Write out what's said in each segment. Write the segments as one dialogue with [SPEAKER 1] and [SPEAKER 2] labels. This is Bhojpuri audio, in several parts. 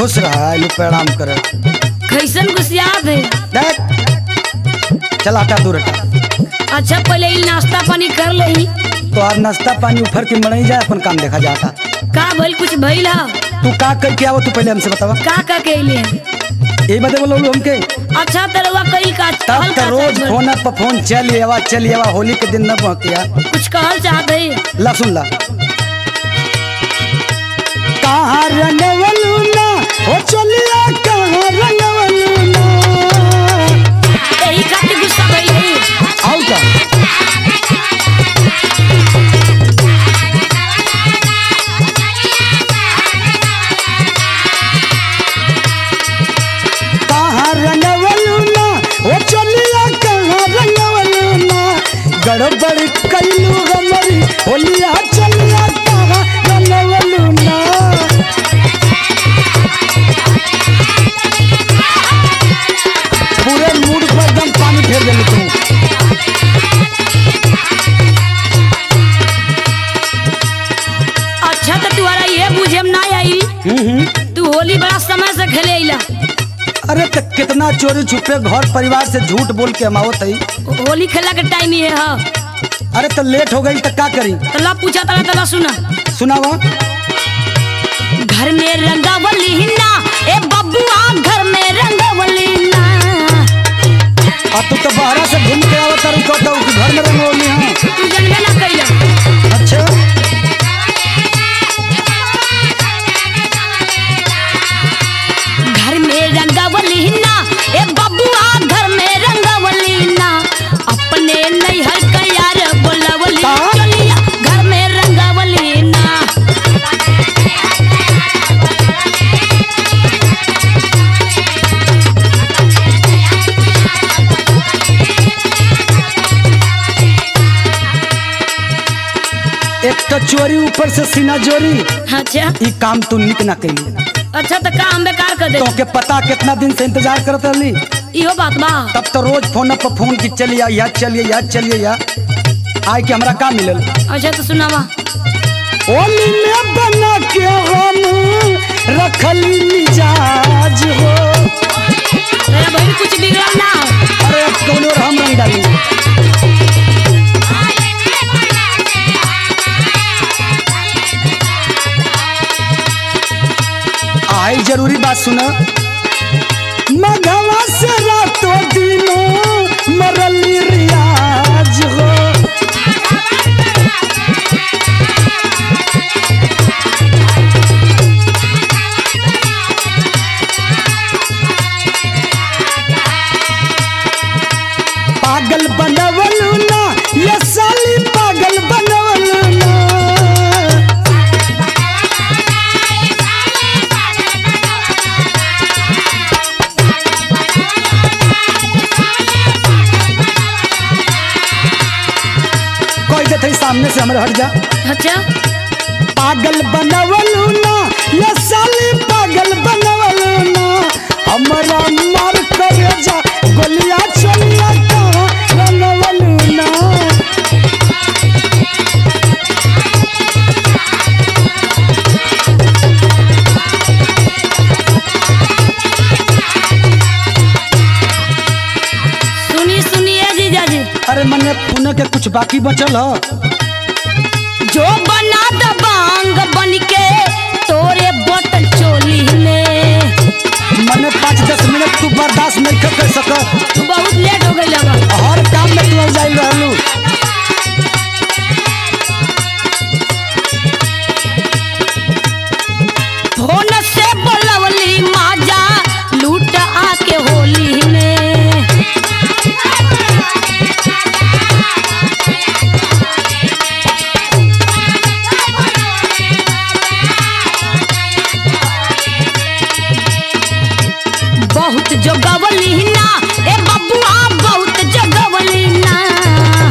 [SPEAKER 1] खुश रहा आइलू प्रणाम कर
[SPEAKER 2] कैसन गुस्सियात है
[SPEAKER 1] देख चल हटा दूर हटा
[SPEAKER 2] अच्छा पहले ही नाश्ता पानी कर लही
[SPEAKER 1] तो आज नाश्ता पानी उफर के मड़ई जाए अपन काम देखा जाता
[SPEAKER 2] का भइल कुछ भइल हा
[SPEAKER 1] तू का कर के आवो तू पहले हमसे बतावा
[SPEAKER 2] का का कहले
[SPEAKER 1] यही बदे बोलो हमके
[SPEAKER 2] अच्छा तरवा कई का
[SPEAKER 1] तब
[SPEAKER 2] कहल
[SPEAKER 1] तो
[SPEAKER 2] का
[SPEAKER 1] रोज
[SPEAKER 2] चाहत
[SPEAKER 1] फोन पर फोन चल आवा चल आवा होली के दिन न पहुंचिया
[SPEAKER 2] बा? कुछ कहल चाहत है
[SPEAKER 1] ला सुन ला कहाँ रंगवलू ना हो चलिया कहाँ रंगवलू ना
[SPEAKER 2] यही खातिर गुस्सा भइल है
[SPEAKER 1] आओ का कहाँ रंगवलू ना हो चलिया कहाँ रंगवलू ना गड़बड़ कैलू गमरी होलिया चलिया कहाँ रंगवलू ना पूरे मूड पर एकदम पानी फेर देलू तू
[SPEAKER 2] अच्छा तो तुम्हारा ये बुझे में ना आई तू होली बड़ा समय से खेले अइला
[SPEAKER 1] अरे तो कितना चोरी छुपे घर परिवार से झूठ बोल के हम आवत हई
[SPEAKER 2] होली खेला के टाइम ही है हा
[SPEAKER 1] अरे तो लेट हो गई तो का करी
[SPEAKER 2] तो ला पूछा तला तला सुना
[SPEAKER 1] सुनावा
[SPEAKER 2] घर में रंगावली ना ए बबुआ घर में रंगावली ना
[SPEAKER 1] आ तू तो बाहर से घूम के आवत तारू कहता हूँ कि घर में रंगोली हाँ
[SPEAKER 2] तू जनबे ना कैला
[SPEAKER 1] अच्छा
[SPEAKER 2] घर में रंगावली ना ए बबुआ घर में रंगावली ना अपने नैहर का यार बोलावली
[SPEAKER 1] का?
[SPEAKER 2] चलिया घर में रंगावली ना
[SPEAKER 1] एक तो चोरी ऊपर से सीना जोरी
[SPEAKER 2] अच्छा
[SPEAKER 1] ई काम तू निक ना कैली
[SPEAKER 2] अच्छा तो काम बेकार कर दे
[SPEAKER 1] तो के पता कितना दिन से इंतजार करत रहली
[SPEAKER 2] इहो बात बा
[SPEAKER 1] तब तो रोज फोन पर फोन की चलिए या चलिए या चलिए या आय के हमरा का मिलल
[SPEAKER 2] अच्छा तो सुनावा
[SPEAKER 1] होली में बना के हम रखली मिजाज हो
[SPEAKER 2] तेरा बहन कुछ बिगड़ा ना हो।
[SPEAKER 1] अरे अब कौन और हम रंग डाली आई जरूरी बात सुना मघवा से रातों दिनों मरली रियाज हो पागल बनवलू ना ये साली पागल बनवलू ना कोई देते सामने से हमरे हट जा
[SPEAKER 2] अच्छा
[SPEAKER 1] पागल बनवलू ना ये साली पागल बनवलू ना हमरा मार कर जा गोलियां चलिया कहाँ बनवलू ना
[SPEAKER 2] सुनी सुनिए जीजा जी
[SPEAKER 1] अरे मने पुणे के कुछ बाकी बचल ह
[SPEAKER 2] जो बना दबांग बन के तोरे बटन चोली में
[SPEAKER 1] मने पाँच दस मिनट तू बर्दाश्त नहीं कर कर सकत
[SPEAKER 2] तू बहुत लेट हो गई लगा
[SPEAKER 1] हर काम में तू जाई रहलू
[SPEAKER 2] फोन से बोलवली माजा लूट आके होली में बहुत जोगवली ना ए बबुआ बहुत जोगवली ना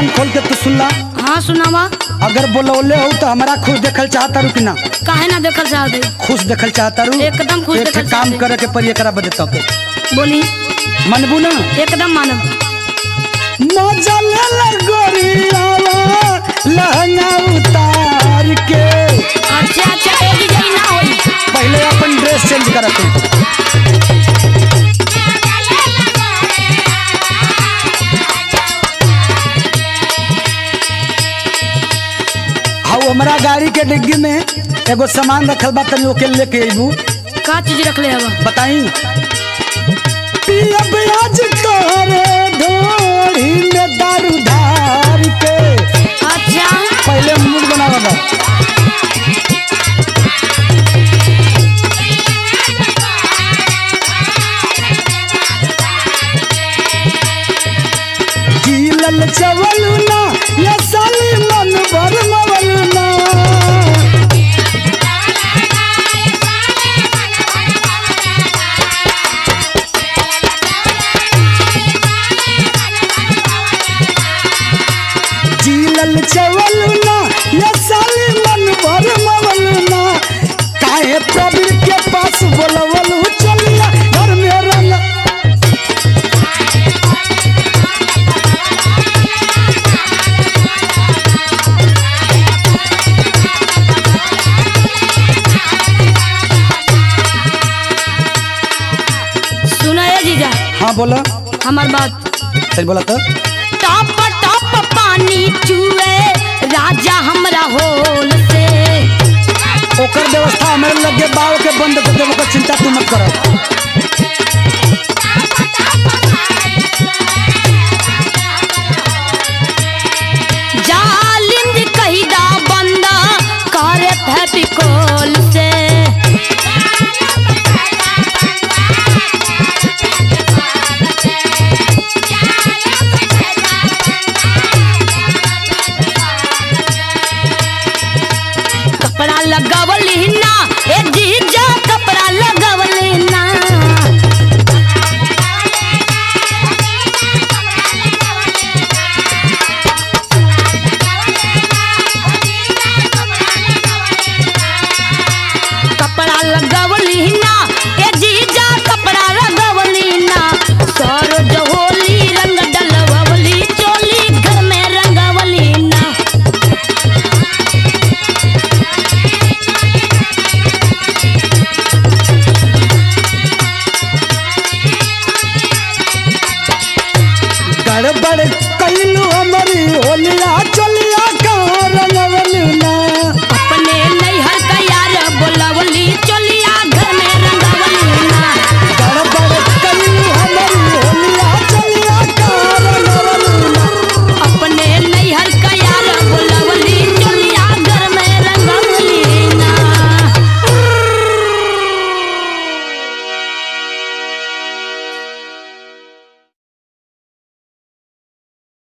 [SPEAKER 1] कान खोल के तू सुन ला
[SPEAKER 2] हाँ सुनावा
[SPEAKER 1] अगर बोलौले हो तो हमारा खुश देखल चाहता रू कि ना
[SPEAKER 2] काहे ना देखल चाहते
[SPEAKER 1] खुश देखल चाहता रू
[SPEAKER 2] एकदम खुश
[SPEAKER 1] एक ठे
[SPEAKER 2] देखल
[SPEAKER 1] काम
[SPEAKER 2] चाहते।
[SPEAKER 1] करे के पड़ी एकरा बदे तो के
[SPEAKER 2] बोली
[SPEAKER 1] मनबू ना
[SPEAKER 2] एकदम मानव
[SPEAKER 1] मजा ले ले गोरियावा लहंगा उतार के
[SPEAKER 2] अच्छा अच्छा ए विजय ना होई
[SPEAKER 1] पहले अपन ड्रेस चेंज करत हूँ हाउ हमारा गाड़ी के डिग्गी में एगो सामान रखल बा तनी ओके लेके अइबू
[SPEAKER 2] का चीज रख ले हवा
[SPEAKER 1] बताई पिया ब्याज तोरे ढोड़ी में दारू धार के
[SPEAKER 2] अच्छा
[SPEAKER 1] पहले मूड बनावा बा गीलल चवलू ना ये साली मन भर मवलू ना जीलल चवलू ना ये साली मन भर मवलू ना काहे प्रवीर के पास बोलवलू चलिया घर में रंग
[SPEAKER 2] सुना ए जीजा
[SPEAKER 1] हाँ बोला
[SPEAKER 2] हमार बात
[SPEAKER 1] सही बोला तो
[SPEAKER 2] टॉप टॉप पानी चुए राजा हमरा होल से
[SPEAKER 1] ओकर व्यवस्था हमारे लगे बाव के बंद कर देव ओकर चिंता तू मत कर